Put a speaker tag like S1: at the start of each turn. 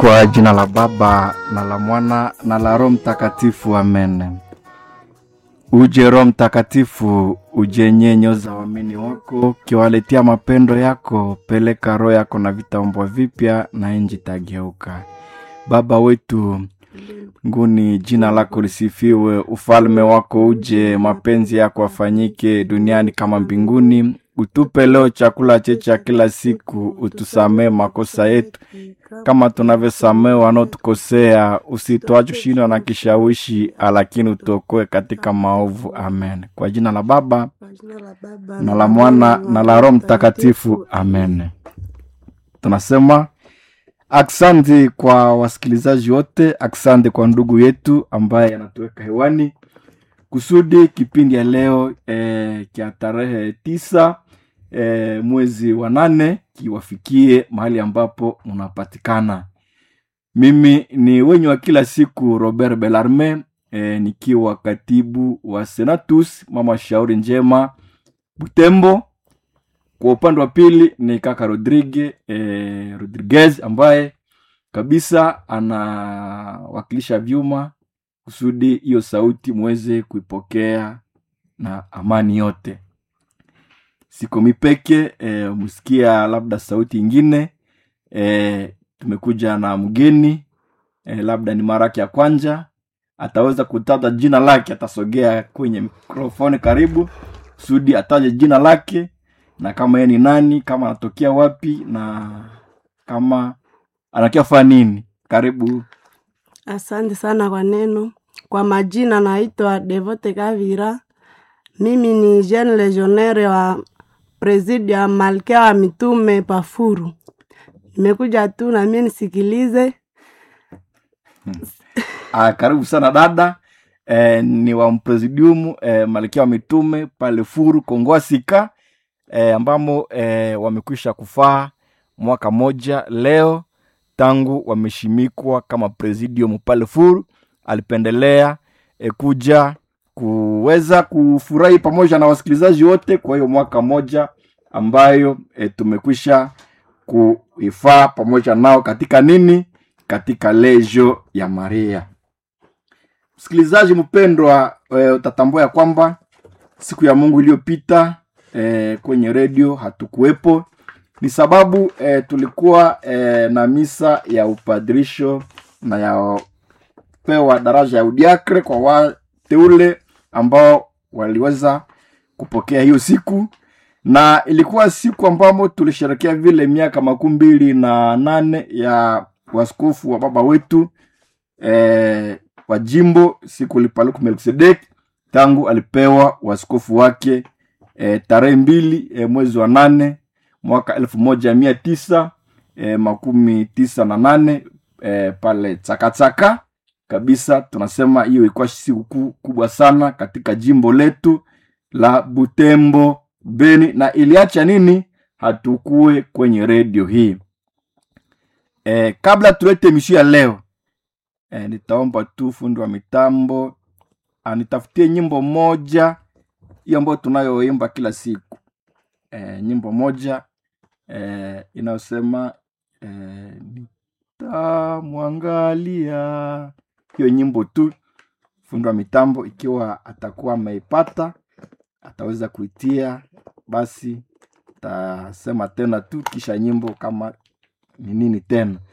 S1: Kwa jina la Baba na la Mwana na la Roho Mtakatifu, amen. Uje Roho Mtakatifu, uje nyenyo za waamini wako, kiwaletea mapendo yako. Peleka roho yako na vitaumbwa vipya, na nchi tageuka. Baba wetu nguni, jina lako lisifiwe, ufalme wako uje, mapenzi yako afanyike duniani kama mbinguni. Utupe leo chakula chetu cha kila siku, utusamee makosa yetu kama tunavyosamee wanaotukosea, usituache kushindwa na kishawishi, lakini utuokoe katika maovu. Amen. Kwa jina la Baba na la Mwana na la Roho Mtakatifu, amen. Tunasema aksanti kwa wasikilizaji wote, aksanti kwa ndugu yetu ambaye anatuweka hewani kusudi kipindi ya leo eh, kya tarehe tisa eh, mwezi wa nane kiwafikie mahali ambapo mnapatikana. Mimi ni wenyu wa kila siku Robert Belarme eh, nikiwa katibu wa Senatus mama shauri njema Butembo. Kwa upande wa pili ni kaka Rodrigue eh, Rodriguez ambaye kabisa anawakilisha vyuma kusudi hiyo sauti muweze kuipokea na amani yote. Siko mipeke e, msikia labda sauti ingine e, tumekuja na mgeni e, labda ni mara yake ya kwanza, ataweza kutaja jina lake, atasogea kwenye mikrofoni karibu kusudi ataje jina lake na kama yeye ni nani, kama anatokea wapi na kama anakia fanya nini. Karibu.
S2: Asante sana kwa neno. Kwa majina naitwa Devote Kavira. Mimi ni jeune legionnaire wa presidi ya Malkia wa Mitume Pafuru. Nimekuja tu na mimi nisikilize.
S1: Ah, karibu sana dada eh, ni wa mpresidiumu eh, Malkia wa Mitume pale Furu Kongwasika eh, ambamo eh, wamekwisha kufaa mwaka moja leo tangu wameshimikwa kama presidium pale Furu. Alipendelea eh, kuja kuweza kufurahi pamoja na wasikilizaji wote kwa hiyo mwaka moja ambayo eh, tumekwisha kuifaa pamoja nao katika nini, katika lejo ya Maria. Msikilizaji mpendwa, e, utatambua ya kwamba siku ya Mungu iliyopita e, kwenye redio hatukuwepo, ni sababu e, tulikuwa e, na misa ya upadirisho na ya pewa daraja ya udiakre kwa wateule ambao waliweza kupokea hiyo siku, na ilikuwa siku ambamo tulisherekea vile miaka makumi mbili na nane ya waskofu wa baba wetu e, wa jimbo siku lipaluku Melkisedek tangu alipewa waskofu wake e, tarehe mbili e, mwezi wa nane mwaka elfu moja mia tisa e, makumi tisa na nane e, pale Chakachaka kabisa. Tunasema hiyo ilikuwa siku kubwa sana katika jimbo letu la Butembo Beni, na iliacha nini, hatukue kwenye redio hii e, kabla tulete mishia leo E, nitaomba tu fundi wa mitambo anitafutie nyimbo moja hiyo ambayo tunayoimba kila siku e, nyimbo moja e, inayosema e, nitamwangalia. Hiyo nyimbo tu, fundi wa mitambo ikiwa atakuwa ameipata ataweza kuitia, basi tasema tena tu kisha nyimbo kama ni nini tena